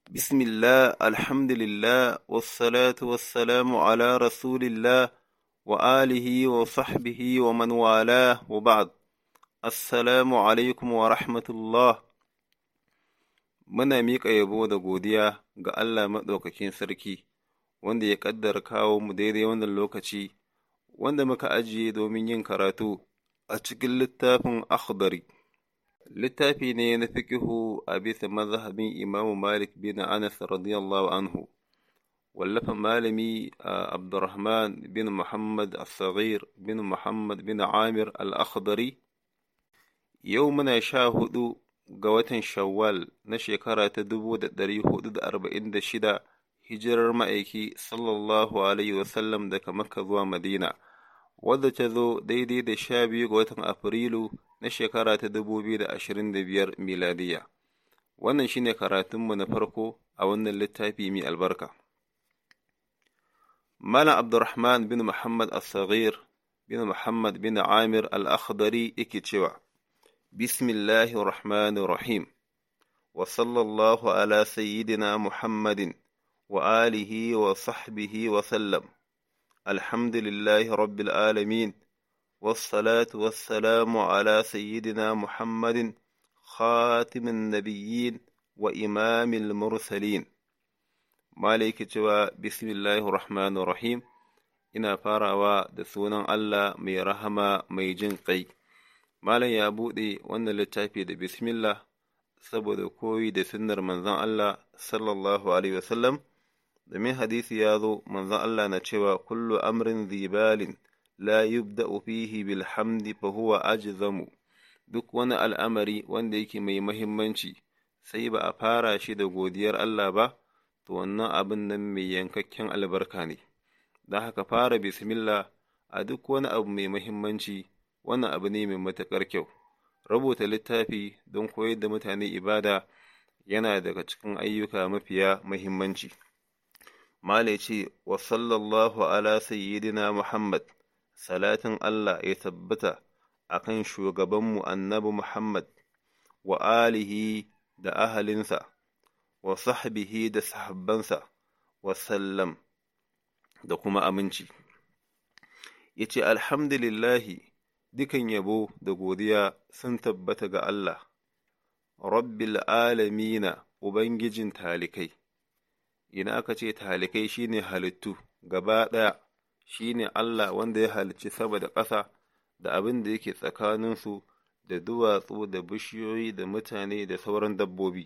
بسم الله الحمد لله والصلاة والسلام على رسول الله وآله وصحبه ومن والاه وبعد السلام alaikum wa rahmatullah muna miƙa yabo da godiya ga Allah maɗaukakin sarki wanda ya ƙaddara kawo mu daidai wannan lokaci wanda muka ajiye domin yin karatu a cikin littafin akhdari littafi ne na fikihu a bisa mazhabin imamu malik bin anas radiyallahu anhu wallafa malami abdurrahman bin muhammad al-saghir bin muhammad bin amir al-akhdari yau muna sha hudu ga watan shawwal na shekara ta dubu da ɗari hudu da arba'in da shida hijirar ma'aiki sallallahu alaihi wasallam daga makka zuwa madina wadda ta zo daidai da sha biyu ga watan afrilu na shekara ta dubu biyu da ashirin da biyar miladiya wannan shine karatunmu na farko a wannan littafi mai albarka malam abdurrahman bin muhammad al-saghir bin muhammad bin amir al-akhdari yake cewa بسم الله الرحمن الرحيم وصلى الله على سيدنا محمد وآله وصحبه وسلم الحمد لله رب العالمين والصلاة والسلام على سيدنا محمد خاتم النبيين وإمام المرسلين مالك جوا بسم الله الرحمن الرحيم إنا فاروا دسونا الله مي رحمة مي جنقي Malam ya buɗe wannan littafi da bismillah saboda koyi da sunnar manzon Allah sallallahu Alaihi wasallam, domin hadisi ya zo manzon Allah na cewa kullu amrin zibalin la yubda'u fihi bilhamdi fa huwa ajzamu duk wani al'amari wanda yake mai mahimmanci sai ba a fara shi da godiyar Allah ba, to wannan abin nan mai yankakken albarka ne, don haka fara bismillah a duk wani abu mai mahimmanci. wannan abu ne mai matuƙar kyau rubuta littafi don koyar da mutane ibada yana daga cikin ayyuka mafiya muhimmanci Mala ce wa sallallahu ala sayyidina Muhammad salatin Allah ya tabbata a kan shugabanmu annabi Muhammad wa alihi da ahalinsa wa sahbihi da sahabbansa wa sallam da kuma aminci ya ce alhamdulillahi dukan yabo da godiya sun tabbata ga Allah, Rabbil alamina Ubangijin talikai, ina aka ce talikai shine halittu gaba ɗaya shine Allah wanda ya halicci sama da ƙasa da abin da yake tsakaninsu da duwatsu da bishiyoyi da mutane da sauran dabbobi.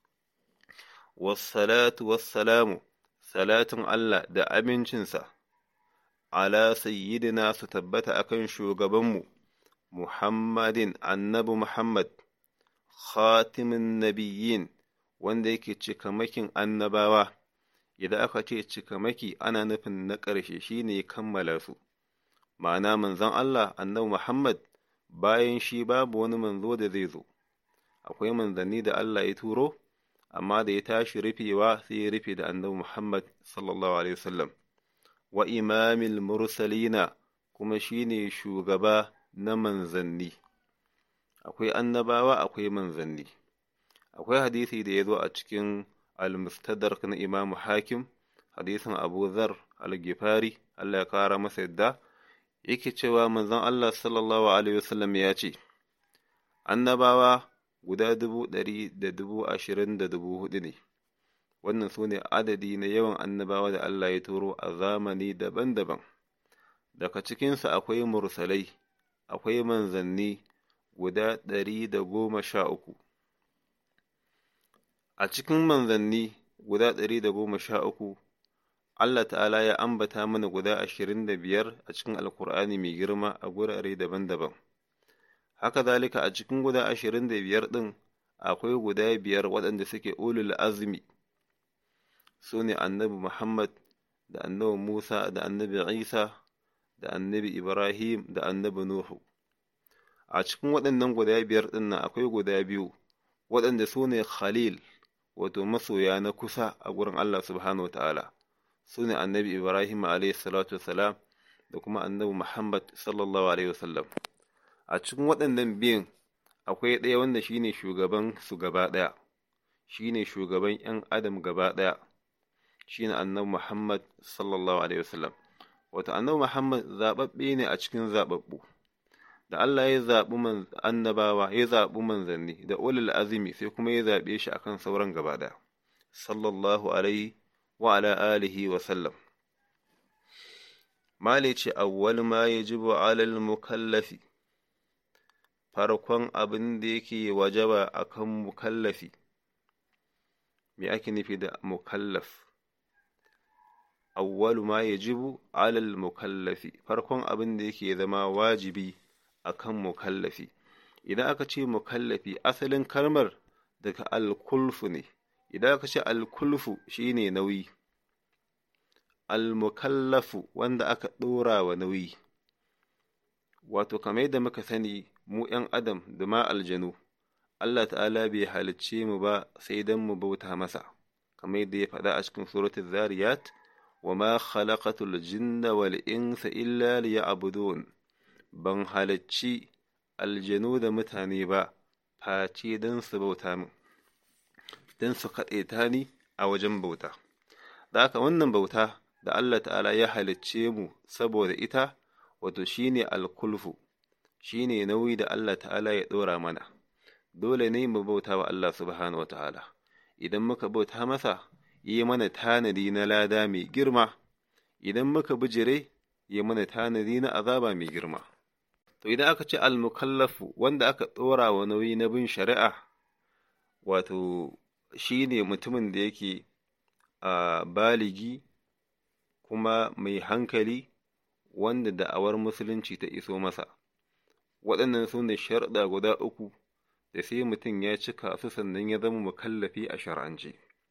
Wassalatu wassalamu, salatin Allah da amincinsa, ala sayyidina su tabbata akan shugabanmu. Muhammadin annabi Muhammad, khatimin nabiyyin wanda yake cikamakin annabawa, idan aka ce cikamaki ana nufin na ƙarshe shi ne kammala su, ma'ana manzon Allah annabi Muhammad bayan shi babu wani manzo da zai zo, akwai manzanni da Allah ya turo, amma da ya tashi rufewa sai ya rufe da annabi Muhammad sallallahu Alaihi wasallam, wa imamil mursalina kuma shi ne shugaba na manzanni akwai annabawa akwai manzanni akwai hadisi da ya zo a cikin al-mustadrak na imam hakim hadisin abu zar al-gifari Allah ya kara masa yadda yake cewa manzon Allah sallallahu alaihi wasallam ya ce annabawa guda dubu ɗari da dubu ashirin da dubu hudu ne wannan su ne adadi na yawan annabawa da Allah ya turo a zamani daban-daban daga cikinsu akwai mursalai akwai manzanni guda ɗari da goma sha uku. A cikin manzanni guda ɗari da goma sha uku, Allah ta'ala ya ambata mana guda ashirin da biyar a cikin Alkur'ani mai girma a gurare daban-daban. Haka zalika a cikin guda ashirin da biyar ɗin akwai guda biyar waɗanda suke ulul azumi, su ne annabi Muhammad da annabi Musa da annabi Isa da annabi Ibrahim da annabi Nuhu. A cikin waɗannan guda biyar ɗin nan akwai guda biyu, waɗanda su ne Khalil, wato masoya na kusa a gurin Allah subhanahu wa ta'ala, su ne annabi Ibrahim salatu salam da kuma annabi Muhammad sallallahu alaihi wasallam. A cikin waɗannan biyun akwai ɗaya wanda shine shugaban su gaba ɗaya, shine shugaban ‘yan adam gaba ɗaya shine annabi Muhammad sallallahu alaihi wasallam wato annabi Muhammad zaɓaɓɓe ne a cikin zaɓaɓɓu da Allah ya zaɓi annabawa ya zaɓi manzanni da ulul azumi sai kuma ya zaɓe shi akan sauran gaba ɗaya sallallahu alaihi wa ala alihi wa sallam male ce awwal ma yajibu alal mukallafi farkon abin da yake wajaba akan mukallafi me ake nufi da mukallaf awwalu ma yajibu alal mukallafi farkon abin da yake zama wajibi akan mukallafi idan aka ce mukallafi asalin kalmar daga alkulfu ne idan aka ce alkulfu shine nauyi almukallafu wanda aka ɗora wa nauyi wato kamar yadda muka sani mu ‘yan adam da ma aljanu Allah ta'ala bai halicce mu ba sai don mu bauta masa kamar yadda ya faɗa a cikin suratul zariyat wa ma khalaqatul jinna wal insa illa liya'budun ban halicci aljanu da mutane ba face don su bauta min don su kaɗaita ni a wajen bauta da haka wannan bauta da Allah ta'ala ya halicce mu saboda ita wato shine alkulfu shine nauyi da Allah ta'ala ya ɗora mana dole ne mu bauta wa Allah subhanahu wa ta'ala idan muka bauta masa yi mana tanadi na lada mai girma idan muka bijire yi mana tanadi na azaba mai girma to idan aka ce almukallafu wanda aka ɗora wa nauyi na bin shari'a wato shine mutumin da yake a baligi kuma mai hankali wanda da'awar musulunci ta iso masa waɗannan su ne sharɗa guda uku da sai mutum ya cika su sannan ya zama mukallafi a shar'ance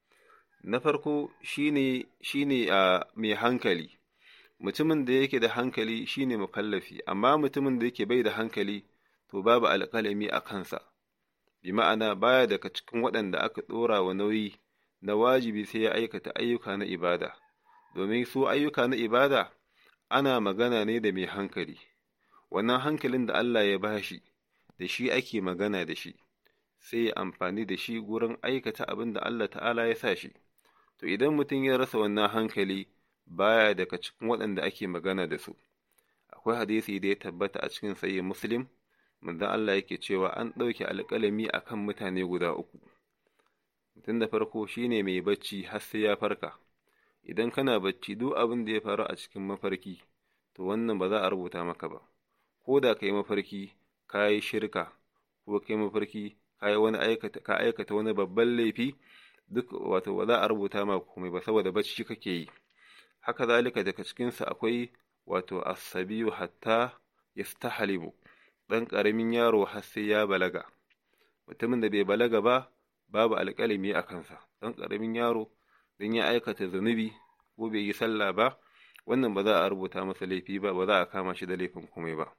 na farko shine shine a mai hankali mutumin da yake da hankali shine mukallafi amma mutumin da yake bai da hankali to babu alƙalami a kansa bi ma'ana baya daga cikin waɗanda aka ɗora wa nauyi na wajibi sai ya aikata ayyuka na ibada domin su ayyuka na ibada ana magana ne da mai hankali wannan hankalin da Allah ya bashi da shi ake magana da shi sai ya amfani da shi gurin aikata abin da Allah ta'ala ya sa shi to idan mutum ya rasa wannan hankali baya daga cikin waɗanda ake magana da su akwai hadisi da ya tabbata a cikin sayi muslim manzon Allah yake cewa an ɗauke alƙalami akan mutane guda uku mutum da farko shine mai bacci har sai ya farka idan kana bacci duk abin da ya faru a cikin mafarki to wannan ba za a rubuta maka ba ko da ka yi mafarki ka yi shirka ko ka yi mafarki ka yi wani aikata ka aikata wani babban laifi duk wato ba za a rubuta maka komai ba saboda bacci kake yi haka zalika daga cikinsa akwai wato asabiyu hatta yastahlibu dan ƙaramin yaro har sai ya balaga mutumin da bai balaga ba babu alƙalami a kansa dan ƙaramin yaro dan ya aikata zunubi ko bai yi sallah ba wannan ba za a rubuta masa laifi ba ba za a kama shi da laifin komai ba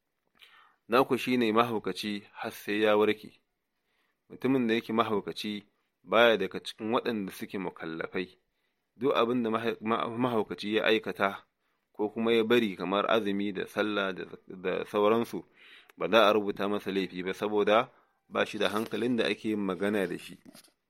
naku shine mahaukaci har sai ya warke mutumin da yake mahaukaci baya daga cikin waɗanda suke mukallafai duk abin da mahaukaci ya aikata ko kuma ya bari kamar azumi da sallah da sauransu ba za a rubuta masa laifi ba saboda ba shi da hankalin da ake magana da shi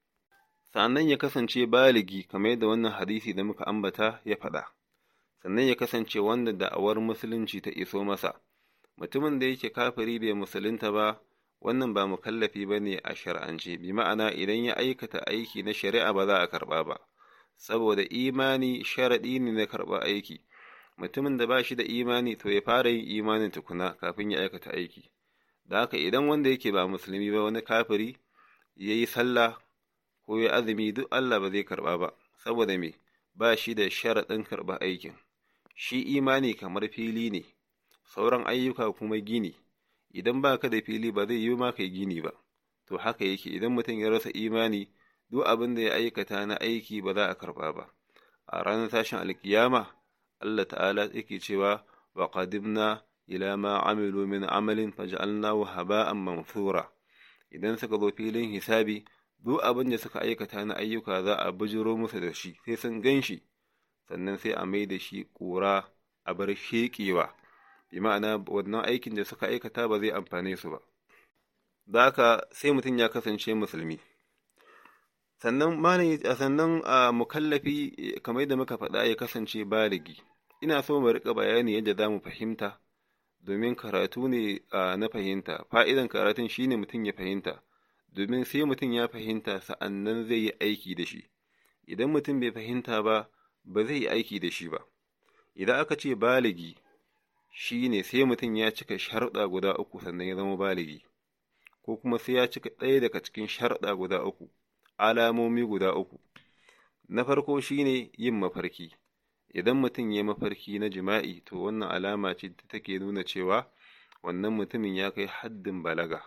sannan ya kasance baligi kamar yadda wannan hadisi da muka ambata ya faɗa sannan ya kasance wanda da'awar musulunci ta iso masa mutumin da yake kafiri bai musulunta ba wannan ba mukallafi ba ne a shar'ance bi ma'ana idan ya aikata aiki na shari'a ba za a karɓa ba saboda imani sharaɗi ne na karɓar aiki mutumin da ba shi da imani to ya fara yin imanin tukuna kafin ya aikata aiki da haka idan wanda yake ba musulmi ba wani kafiri ya yi sallah ko ya azumi duk Allah ba zai karɓa ba saboda me ba shi da sharaɗin karɓar aikin shi imani kamar fili ne sauran ayyuka kuma gini idan ba ka da fili ba zai yi ma kai gini ba to haka yake idan mutum ya rasa imani duk abin da ya aikata na aiki ba za a karɓa ba a ranar tashin alkiyama Allah ta'ala yake cewa wa qadimna ila ma amilu min amalin faj'alnahu haba'an manthura idan suka zo filin hisabi duk abin da suka aikata na ayyuka za a bujiro musu da shi sai sun gan shi sannan sai a mai da shi ƙura a bar sheƙewa bi ma'ana wannan aikin da suka aikata ba zai amfane su ba da haka sai mutum ya kasance musulmi sannan malam sannan a mukallafi kamar yadda muka faɗa ya kasance baligi ina so mu rika bayani yadda za mu fahimta domin karatu ne na fahimta fa'idan karatun shine mutum ya fahimta domin sai mutum ya fahimta sa'annan zai yi aiki da shi idan mutum bai fahimta ba ba zai yi aiki da shi ba idan aka ce baligi shine sai mutum ya cika sharɗa guda uku sannan ya zama baligi ko kuma sai ya cika ɗaya daga cikin sharɗa guda uku alamomi guda uku na farko shine yin mafarki idan mutum ya mafarki na jima'i to wannan alama ce da take nuna cewa wannan mutumin ya kai haddin balaga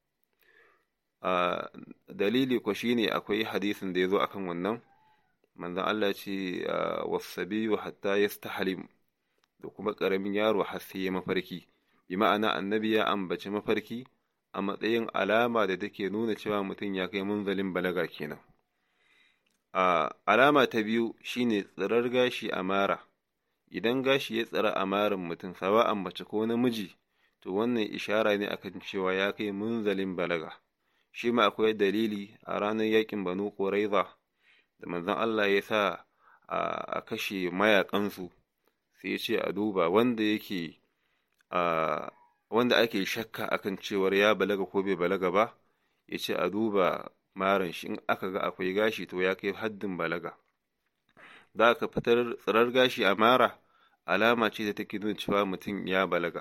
a dalili ko shine akwai hadisin da ya zo akan wannan manzon Allah ce wasabiyu hatta yastahlim da kuma ƙaramin yaro har sai ya mafarki bi ma'ana annabi ya ambaci mafarki a matsayin alama da take nuna cewa mutum ya kai munzalin balaga kenan a alama ta biyu shine tsirar gashi a mara idan gashi ya tsira a marin mutum sawa'an mace ko namiji to wannan ishara ne akan cewa ya kai munzalin balaga shi ma akwai dalili a ranar yakin banu quraiza da manzon Allah ya sa a kashe mayakansu sai ya ce a duba wanda yake a wanda ake shakka akan cewar ya balaga ko bai balaga ba ya ce a duba maran shi in aka ga akwai gashi to ya kai haddin balaga za ka fitar tsirar gashi a mara alama ce da take nuna cewa mutum ya balaga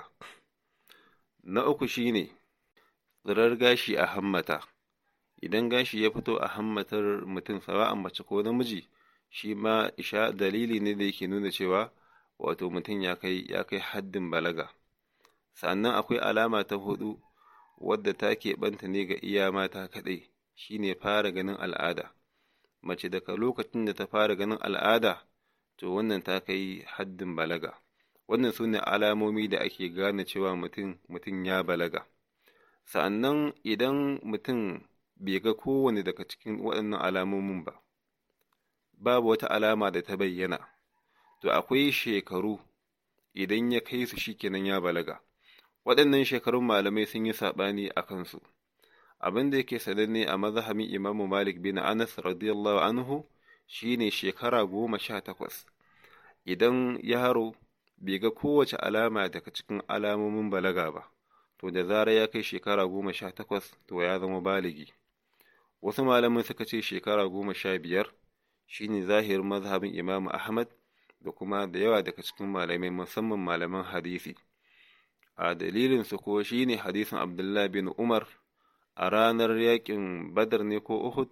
na uku shine tsirar gashi a hammata idan gashi ya fito a hammatar mutum sawa'an mace ko namiji shi ma isha dalili ne da yake nuna cewa wato mutum ya kai ya kai haddin balaga sannan akwai alama ta hudu wadda ta keɓanta ne ga iya mata kaɗai shine fara ganin al'ada mace daga lokacin da ta fara ganin al'ada to wannan ta kai haddin balaga wannan su ne alamomi da ake gane cewa mutum mutum ya balaga sa'annan idan mutum bai ga kowane daga cikin waɗannan alamomin ba babu wata alama da ta bayyana to akwai shekaru idan ya kai su shikenan ya balaga waɗannan shekarun malamai sun yi saɓani a kansu abin da yake sananne a mazhabin imamu malik bin anas radiyallahu anhu shine shekara goma sha takwas idan yaro bai ga kowace alama daga cikin alamomin balaga ba to da zarar ya kai shekara goma sha takwas to ya zama baligi wasu malaman suka ce shekara goma sha biyar shine zahirin mazhabin imamu ahmad da kuma da yawa daga cikin malamai musamman malaman hadisi a dalilinsu ko shine hadisin abdullahi bin umar a ranar yakin badar ne ko uhud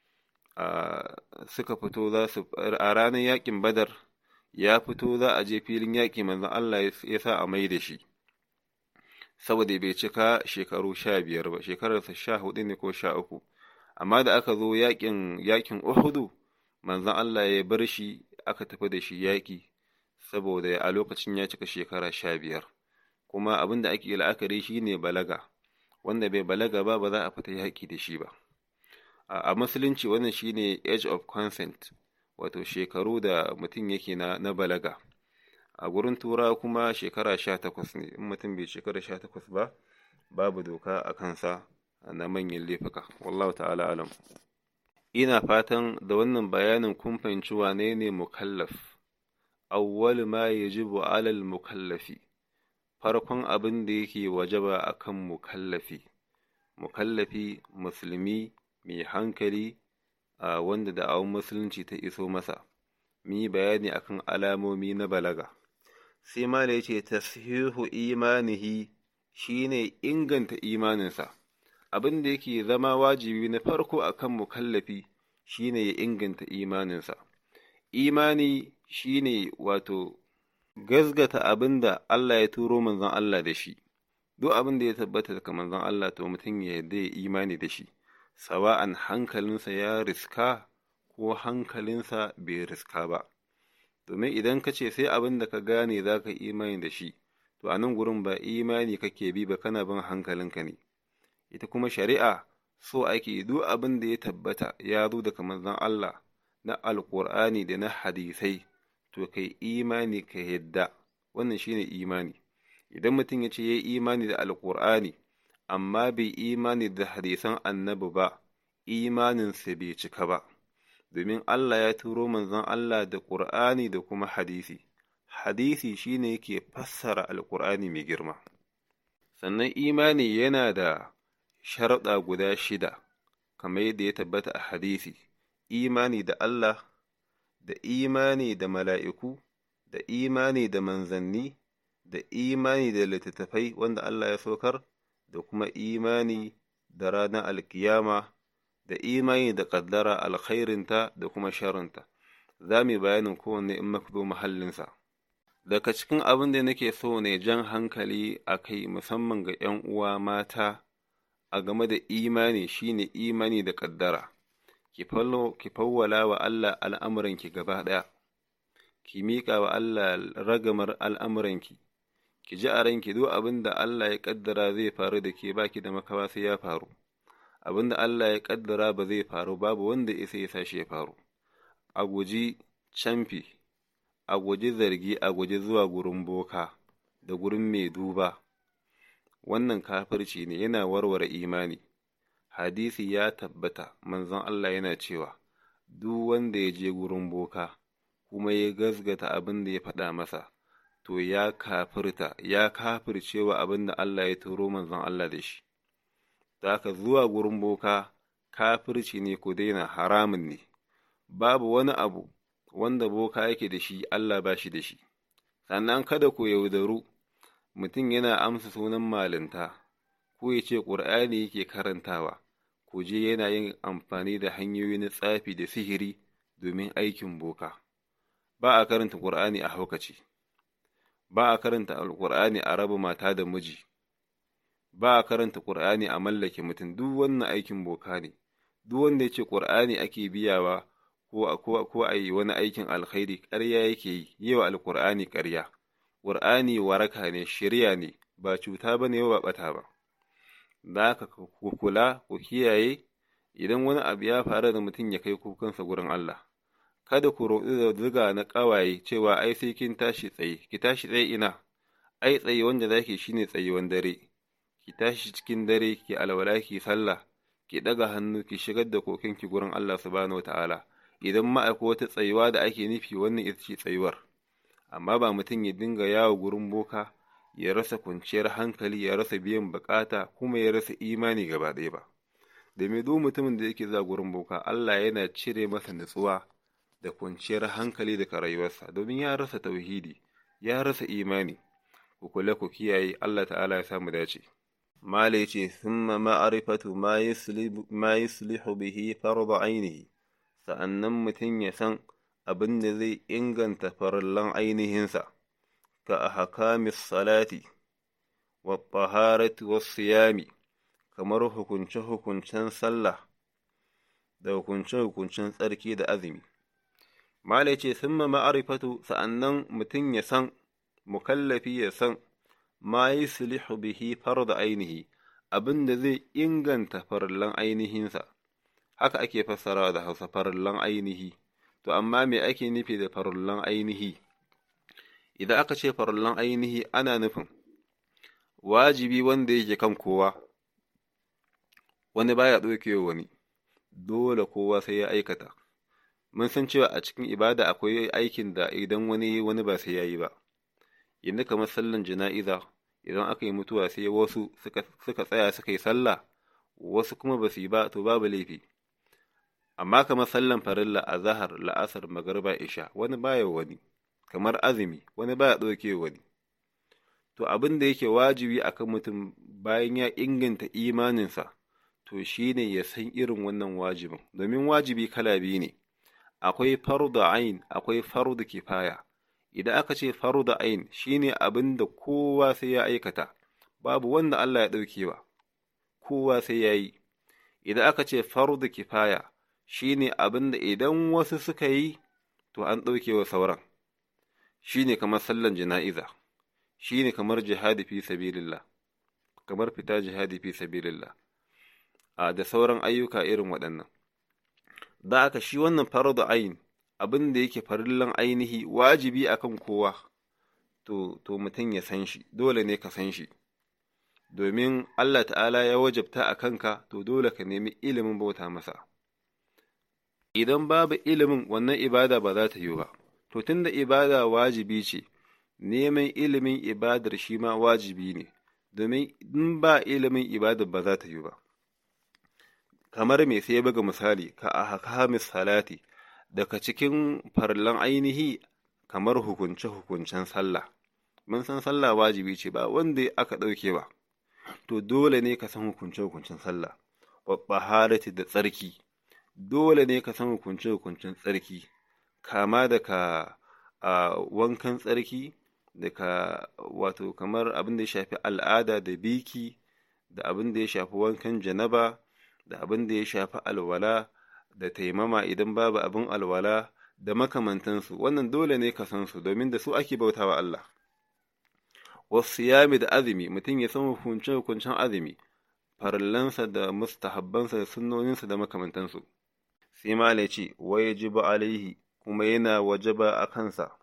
suka fito za su a ranar yakin badar ya fito za a je filin yaƙi manzon Allah ya sa a mai da shi saboda bai cika shekaru sha biyar ba shekararsa sha hudu ne ko sha uku amma da aka zo yakin yakin uhudu manzon Allah ya bar shi aka tafi da shi yaƙi saboda a lokacin ya cika shekara sha biyar kuma abin da ake la'akari shi ne balaga wanda bai balaga ba ba za a fita yaƙi da shi ba a musulunci wannan shi ne age of consent wato shekaru da mutum yake na, na balaga a gurin tura kuma shekara sha takwas ne in mutum bai shekara sha takwas ba babu doka a kansa na manyan laifuka wallahu ta'ala alam ina fatan da wannan bayanin kun fahimci wane ne mukallaf awwal ma yajibu alal mukallafi farkon abin da yake wajaba akan mukallafi mukallafi musulmi mai hankali a wanda da'awun musulunci ta iso masa mi bayani akan alamomi na balaga sai ma da yace tashihu imanihi shine inganta imaninsa abin da yake zama wajibi na farko akan mukallafi shine ya inganta imaninsa imani shine wato gazgata abin da Allah ya turo manzon Allah da shi duk abin da ya tabbata daga manzon Allah to mutum ya yarda ya imani da shi sawa'an hankalinsa ya riska ko hankalinsa bai riska ba domin idan ka ce sai abin da ka gane za ka imani da shi to a nan gurin ba imani kake bi ba kana bin hankalinka ne ita kuma shari'a so ake duk abin da ya tabbata ya zo daga manzon Allah na alƙur'ani da na hadisai to kai imani ka yadda wannan shine imani idan mutum ya ce ya yi imani da alƙur'ani amma bai imani da hadisan annabi ba imaninsa bai cika ba domin Allah ya turo manzon Allah da ƙur'ani da kuma hadisi hadisi shine yake fassara alƙur'ani mai girma sannan imani yana da sharɗa guda shida kamar yadda ya tabbata a hadisi imani da Allah da imani da mala'iku da imani da manzanni da imani da littattafai wanda Allah ya saukar da kuma imani da ranar alkiyama da imani da ƙaddara alkhairinta da kuma sharinta za mu yi bayanin kowanne in muka zo mahallinsa daga cikin abin da nake so ne jan hankali a kai musamman ga ‘yan uwa mata a game da imani shine imani da ƙaddara ki fawwala wa Allah al'amuranki gaba ɗaya ki miƙa wa Allah ragamar al'amuranki ki ji a ranki duk abin da Allah ya ƙaddara zai faru da ke baki da makawa sai ya faru abin da Allah ya ƙaddara ba zai faru babu wanda isa ya sashi ya faru a guji camfi a guji zargi a guji zuwa gurin boka da gurin mai duba wannan kafirci ne yana warware imani hadisi ya tabbata manzon Allah yana cewa duk wanda ya je gurin boka kuma ya gazgata abin da ya faɗa masa to ya kafirta ya kafircewa abin da Allah ya turo manzon Allah da shi haka zuwa gurin boka kafirci ne ku daina haramun ne babu wani abu wanda boka yake da shi Allah ba shi da shi sannan kada ku yaudaru mutum yana amsa sunan malinta ko ya ce ƙur'ani yake karantawa ku je yana yin amfani da hanyoyi na tsafi da sihiri domin aikin boka ba a karanta ƙur'ani a haukaci ba a karanta alƙur'ani a raba mata da miji ba a karanta ƙur'ani a mallake mutum duk wannan aikin boka ne duk wanda ya ce ƙur'ani ake biyawa ko ko a yi wani aikin alkhairi ƙarya yake yi yi wa alƙur'ani ƙarya ƙur'ani waraka ne shirya ne ba cuta ba ne ba ɓata ba da haka ku kula ku kiyaye idan wani abu ya faru da mutum ya kai kukansa gurin Allah kada ku roɗi da zuga na ƙawaye cewa ai sai kin tashi tsaye ki tashi tsaye ina ai tsaye wanda zaki shine tsayuwan dare ki tashi cikin dare ki alwala ki sallah ki ɗaga hannu ki shigar da kokinki gurin Allah subhanahu wataala idan ma akwai wata tsayuwa da ake nufi wannan ita ce tsayuwar amma ba mutum ya dinga yawo gurin boka ya rasa kwanciyar hankali ya rasa biyan bukata kuma ya rasa imani gaba ɗaya ba da me duk mutumin da yake zuwa gurin boka Allah yana cire masa nutsuwa da kwanciyar hankali daga rayuwarsa domin ya rasa tauhidi ya rasa imani ku kula ku kiyaye Allah ta'ala ya samu dace mala yace thumma ma'rifatu ma yuslihu bihi fardu ainihi sa'annan mutum ya san abin da zai inganta farallan ainihinsa ka a hakamis salati wa taharati wa siyami kamar hukunce-hukuncen sallah da hukunce-hukuncen tsarki da azumi Malai ce sun ma ma'arifatu sa'annan mutum ya san mukallafi ya san ma yi sulihu bihi da ainihi abin da zai inganta farallan ainihinsa haka ake fassarawa da hausa farallan ainihi to amma me ake nufi da farallan ainihi idan aka ce farallan ainihi ana nufin wajibi wanda yake kan kowa wani baya ɗauke wani dole kowa sai ya aikata mun san cewa a cikin ibada akwai aikin da idan wani wani ba sai ya yi ba yanzu kamar sallan jana'iza idan aka yi mutuwa sai wasu suka tsaya suka yi sallah wasu kuma ba su yi ba to babu laifi amma kamar sallan farilla a zahar la'asar magarba isha wani baya wani kamar azumi wani baya ɗauke wani to abin da yake wajibi akan mutum bayan ya inganta imaninsa to shine ya san irin wannan wajibin domin wajibi kala biyu ne akwai fardu ain akwai fardu kifaya idan aka ce fardu ain shine abin da kowa sai ya aikata babu wanda Allah ya ɗaukewa kowa sai ya yi idan aka ce fardu kifaya shine abin da idan wasu suka yi to an ɗaukewa sauran shine kamar sallan jana'iza shine kamar jihadi fi sabilillah kamar fita jihadi fi sabilillah a da sauran ayyuka irin waɗannan da aka shi wannan fardu ain abin da yake farillan ainihi wajibi akan kowa to to mutum ya san shi dole ne ka san shi domin Allah ta'ala ya wajabta a kanka to dole ka nemi ilimin bauta masa idan babu ilimin wannan ibada ba za ta yi ba to tunda ibada wajibi ce neman ilimin ibadar shi ma wajibi ne domin in ba ilimin ibadar ba za ta yi ba kamar me sai buga misali ka a hakamis salati daga cikin farlan ainihi kamar hukunce-hukuncen sallah mun san sallah wajibi ce ba wanda aka ɗauke ba to dole ne ka san hukunce-hukuncen sallah harati da tsarki dole ne ka san hukunce-hukuncen tsarki kama daga a wankan tsarki daga wato kamar abin da ya shafi al'ada da biki da abin da ya shafi wankan janaba da abin da ya shafi alwala da taimama idan babu abin alwala da makamantansu wannan dole ne ka san su domin da su ake bautawa Allah wasu yami da azumi mutum ya san hukunce hukuncen azumi farallansa da mustahabbansa da sunnoninsa da makamantansu sai malai ce wa yajibu alaihi kuma yana wajaba a kansa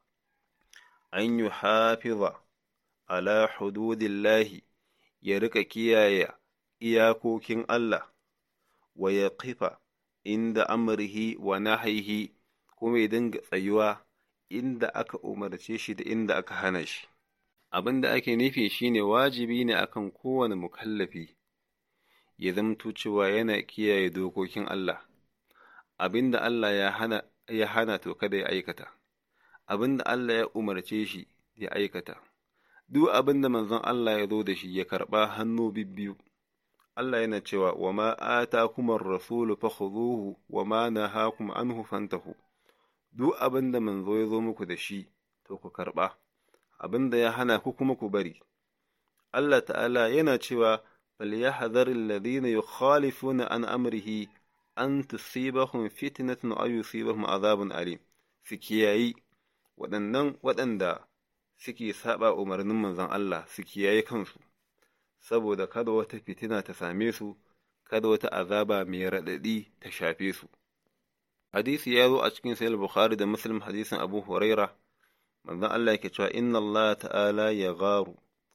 an yi hafiza ala hududillahi ya rika kiyaye iyakokin Allah wa ya kifa inda amrihi wa nahaihi kuma ya dinga tsayuwa inda aka umarce shi da inda aka hana shi abin da ake nufi shine wajibi ne akan kowane mukallafi ya zamto cewa yana kiyaye dokokin Allah abin da Allah ya hana ya hana to kada ya aikata abin da Allah ya umarce shi ya aikata duk abin da manzon Allah ya zo da shi ya karɓa hannu bibbiyu Allah yana cewa wa ma atakum ar-rasulu fakhudhuhu wa ma nahakum anhu fantahu duk abin da manzo ya zo muku da shi to ku karɓa abin da ya hana ku kuma ku bari Allah ta'ala yana cewa فليحذر الذين يخالفون عن أمره أن تصيبهم فتنة أو يصيبهم عذاب أليم سكياي waɗannan waɗanda suke saba umarnin manzon Allah su kiyaye kansu saboda kada wata fitina ta same su kada wata azaba mai raɗaɗi ta shafe su hadisi ya zo a cikin sahih bukhari da muslim hadisin abu huraira manzon Allah yake cewa inna Allah ta'ala ya garu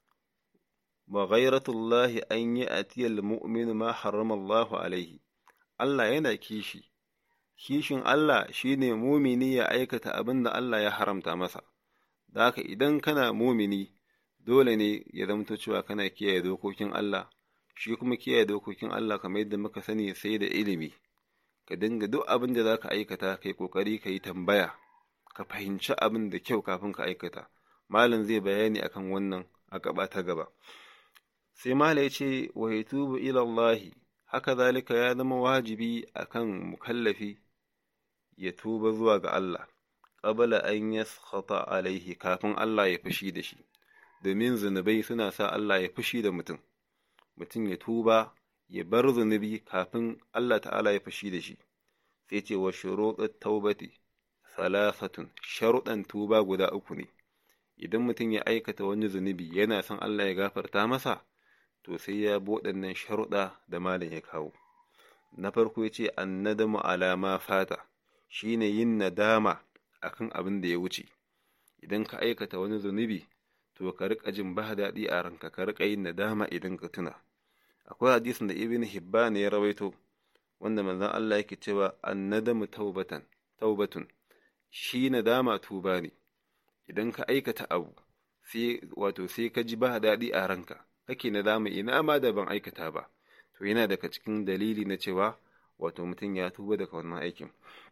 wa ghairatullahi an yi atiyal mu'min ma harrama Allah alaihi Allah yana kishi kishin Allah shine mumini ya aikata abin da Allah ya haramta masa da haka idan kana mumini dole ne ya zamto cewa kana kiyaye dokokin Allah shi kuma kiyaye dokokin Allah kamar yadda muka sani sai da ilimi ka dinga duk abin da za ka aikata kai kokari ka yi tambaya ka fahimci abin da kyau kafin ka aikata malam zai bayani akan wannan a gaba ta gaba sai malam ya ce wa yatubu ila Allah haka zalika ya zama wajibi akan mukallafi ya tuba zuwa ga Allah qabla an yaskhata alaihi kafin Allah ya fushi da shi domin zunubai suna sa Allah ya fushi da mutum mutum ya tuba ya bar zunubi kafin Allah ta'ala ya fushi da shi sai ce wa shuruɗat taubati salasatun sharuɗan tuba guda uku ne idan mutum ya aikata wani zunubi yana son Allah ya gafarta masa to sai ya bi waɗannan sharuɗa da malam ya kawo na farko ya ce annadamu alama fata shine yin nadama akan abin da ya wuce idan ka aikata wani zunubi to ka riƙa jin ba daɗi a ranka ka riƙa yin nadama idan ka tuna akwai hadisin da ibn hibban ya rawaito wanda manzon Allah yake cewa annadamu taubatan taubatun shi nadama tuba ne idan ka aikata abu sai wato sai ka ji ba daɗi a ranka kake nadama ina ma da ban aikata ba to yana daga cikin dalili na cewa wato mutum ya tuba daga wannan aikin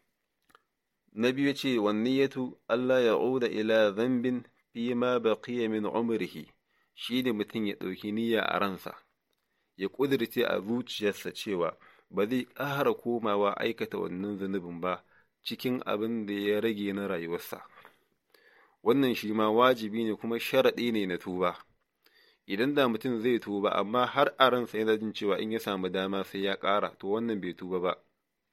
na biyu ce wanniyatu Allah ya uda ila zambin fi ma baqiya min umrihi shi ne mutum ya ɗauki niyya a ransa ya ƙudirce a zuciyarsa cewa ba zai ƙara komawa aikata wannan zunubin ba cikin abin da ya rage na rayuwarsa wannan shi ma wajibi ne kuma sharaɗi ne na tuba idan da mutum zai tuba amma har a ransa yana jin cewa in ya samu dama sai ya ƙara to wannan bai tuba ba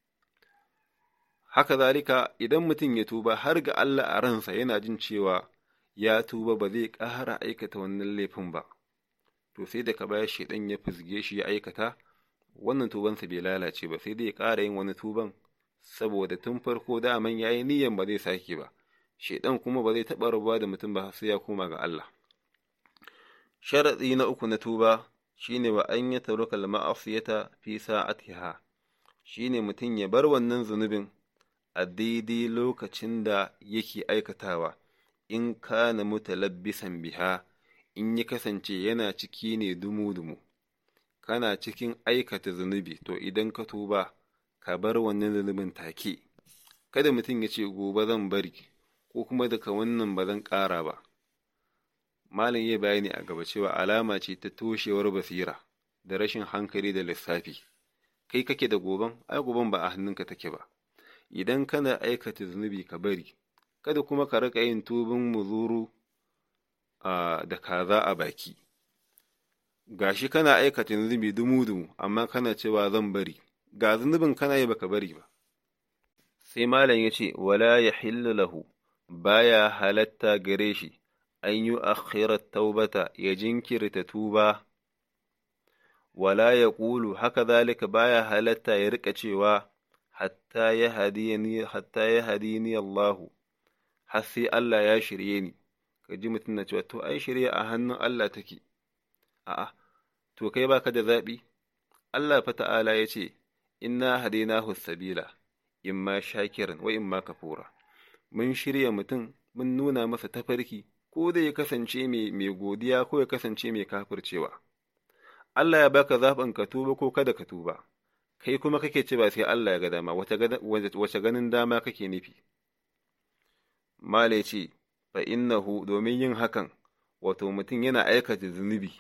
haka zalika idan mutum ya tuba har ga Allah a ransa yana jin cewa ya tuba ba zai ƙara aikata wannan laifin ba to sai daga baya shaidan ya fizge shi ya aikata wannan tubansa bai lalace ba sai dai ya ƙara yin wani tuban saboda tun farko daman ya yi niyyan ba zai sake ba shaidan kuma ba zai taɓa rabuwa da mutum ba sai ya koma ga Allah sharaɗi na uku na tuba shine wa an ya taruka ma'asiyata fi sa'atiha shine mutum ya bar wannan zunubin a daidai lokacin da yake aikatawa in kana mutalabbisan biha in ya kasance yana ciki ne dumu-dumu kana cikin aikata zunubi to idan ka tuba ka bar wannan zunubin take kada mutum ya ce gobe zan bari ko kuma daga wannan ba zan ƙara ba malam ya bayani a gaba cewa alama ce ta toshewar basira da rashin hankali da lissafi kai kake da goban ai goban ba a hannunka take ba idan kana aikata zunubi ka bari kada kuma ka rika yin tubin muzuru da kaza a baki gashi kana aikata zunubi dumu-dumu amma kana cewa zan bari ga zunubin kana yi baka bari ba sai malam ya ce wala ya lahu baya halatta gare shi an yi akhirar taubata ya jinkirta tuba wala ya ƙulu haka zalika baya halatta ya rika cewa hatta ya hadini Allahu har sai Allah ya shirye ni ka ji mutum na cewa to ai shirye a hannun Allah take a'a to kai baka da zaɓi Allah fa ta'ala ya ce inna hadinahu sabila imma shakiran wa imma kafura mun shirya mutum mun nuna masa tafarki ko da ya kasance mai godiya ko ya kasance mai kafircewa Allah ya baka zaɓin ka tuba ko kada ka tuba kai kuma kake cewa sai Allah ya ga dama wace ganin dama kake nufi Male ce, fa innahu domin yin hakan, wato mutum yana aikata zunubi,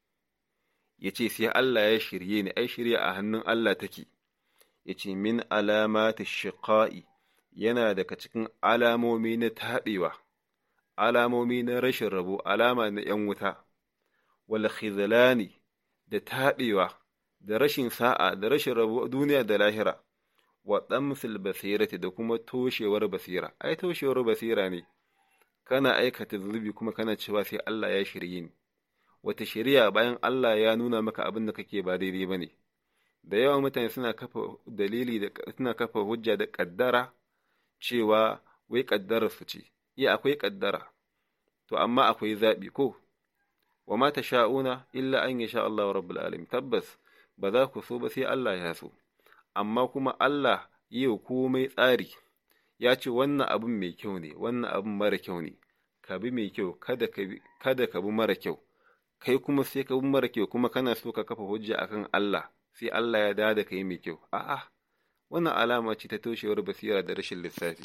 ya ce sai Allah ya shirye ni, ai shirya a hannun Allah take, ya ce min alamata shiƙa'i yana daga cikin alamomi na taɓewa, alamomi na rashin rabo, alama na ‘yan wuta, wal khizlani da taɓewa, da rashin sa'a, da rashin rabo duniya da lahira. wa ɗamsil basirati da kuma toshewar basira, ai toshewar basira ne, kana aikata zunubi kuma kana cewa sai Allah ya shirye ni, wata shirya bayan Allah ya nuna maka abin da kake ba daidai ba ne, da yawan mutane suna kafa dalili da suna kafa hujja da ƙaddara cewa wai ƙaddarar su ce, iya akwai ƙaddara, to amma akwai zaɓi ko, wa ma ta sha'una illa an ya sha Allah rabbul alamin tabbas ba za ku so ba sai Allah ya so. amma kuma Allah yi wa komai tsari, ya ce wannan abin mai kyau ne, wannan abin mara kyau ne, ka bi mai kyau, kada ka bi mara kyau, kai kuma sai ka bi mara kyau kuma kana so ka kafa hujja akan Allah, sai Allah ya da ka yi mai kyau, a'a, wannan alama ce ta toshewar basira da rashin lissafi.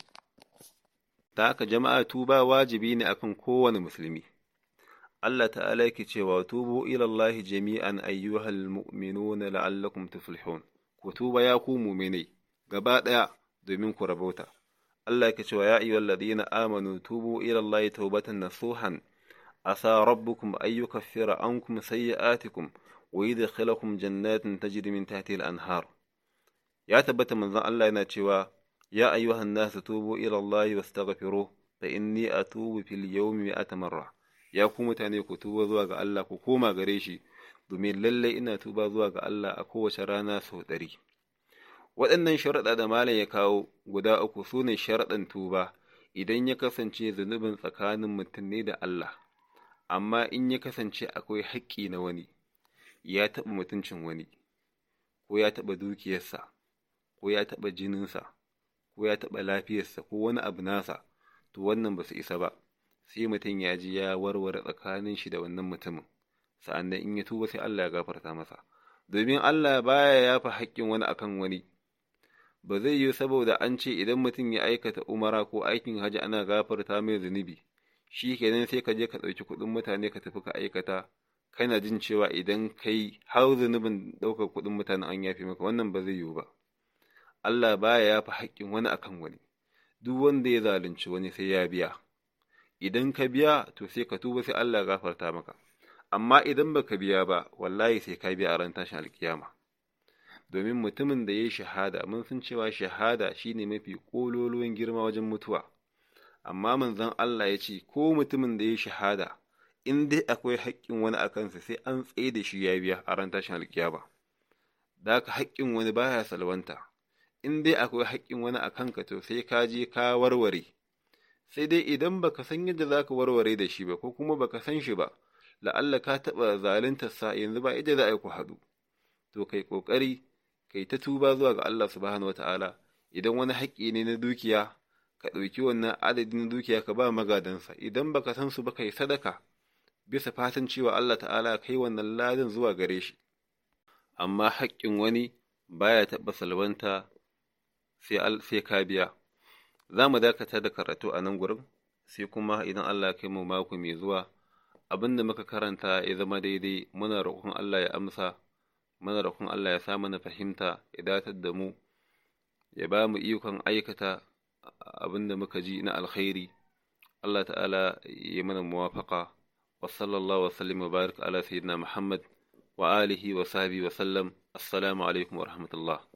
Ta haka jama'a tuba wajibi ne akan kowane musulmi. Allah ta'ala yake cewa tubu ilallahi jami'an ayyuhal mu'minuna la'allakum tuflihun. ku tuba ya ku muminai gaba ɗaya domin ku rabauta. Allah yake cewa ya ayyuhal ladina amanu tubu ila Allah tawbatan nasuhan asa rabbukum ay yukaffira ankum sayyi'atikum wa yudkhilakum jannatin tajri min tahtiha al-anhar. Ya tabbata manzon Allah yana cewa ya ayyuhan nas tubu ila Allah wastaghfiruh fa inni atubu fil yawmi mi'ata marra. Ya ku mutane ku tuba zuwa ga Allah ku koma gare shi domin lallai ina tuba zuwa ga Allah a kowace rana sau ɗari. Waɗannan sharaɗa da malam ya kawo guda uku su ne sharaɗan tuba idan ya kasance zunubin tsakanin mutum ne da Allah, amma in ya kasance akwai haƙƙi na wani, ya taɓa mutuncin wani, ko ya taɓa dukiyarsa, ko ya taɓa jininsa, ko ya taɓa lafiyarsa, ko wani abu nasa, to wannan ba su isa ba, sai mutum ya ji ya warware tsakanin shi da wannan mutumin. sa'an in ya tuba sai Allah ya gafarta masa, domin Allah baya yafa haƙƙin wani akan wani, ba zai yi saboda an ce idan mutum ya aikata umara ko aikin hajji ana gafarta mai zunubi, shi kenan sai ka je ka ɗauki kuɗin mutane ka tafi ka aikata, kana jin cewa idan kai har zunubin ɗaukar kuɗin mutane an yafe maka wannan ba zai yiwu ba. Allah baya yafa haƙƙin wani akan wani, duk wanda ya zalunci wani sai ya biya. Idan ka biya to sai ka tuba sai Allah ya gafarta maka. amma idan baka biya ba wallahi sai ka biya a ran tashin alkiyama domin mutumin da ya yi shahada mun san cewa shahada shine mafi kololuwan girma wajen mutuwa amma manzon Allah ya ce ko mutumin da ya yi shahada in dai akwai haƙƙin wani a kansa sai an tsaye da shi ya biya a ran tashin alkiyama da haka haƙƙin wani baya salwanta in dai akwai haƙƙin wani a kanka to sai ka je ka warware sai dai idan baka san yadda zaka warware da shi ba ko kuma baka san shi ba la'alla ka taɓa zaluntarsa yanzu ba ita za a yi ku haɗu to kai ƙoƙari kai ta tuba zuwa ga Allah subhanahu wata'ala idan wani haƙƙi ne na dukiya ka ɗauki wannan adadin dukiya ka ba magadansa idan baka san su ba kai sadaka bisa fatan cewa Allah ta'ala kai wannan ladan zuwa gare shi amma haƙƙin wani baya taɓa salwanta sai ka biya za mu dakata da karatu a nan gurin sai kuma idan Allah kai mu mako mai zuwa abin da muka karanta ya zama daidai muna roƙon Allah ya amsa muna roƙon Allah ya sa mana fahimta ya datar da mu ya ba mu ikon aikata abin da muka ji na alkhairi Allah ta'ala ya mana muwafaqa wa sallallahu wa sallim wa barik ala sayyidina Muhammad wa alihi wa sahbihi wa sallam assalamu alaikum wa rahmatullah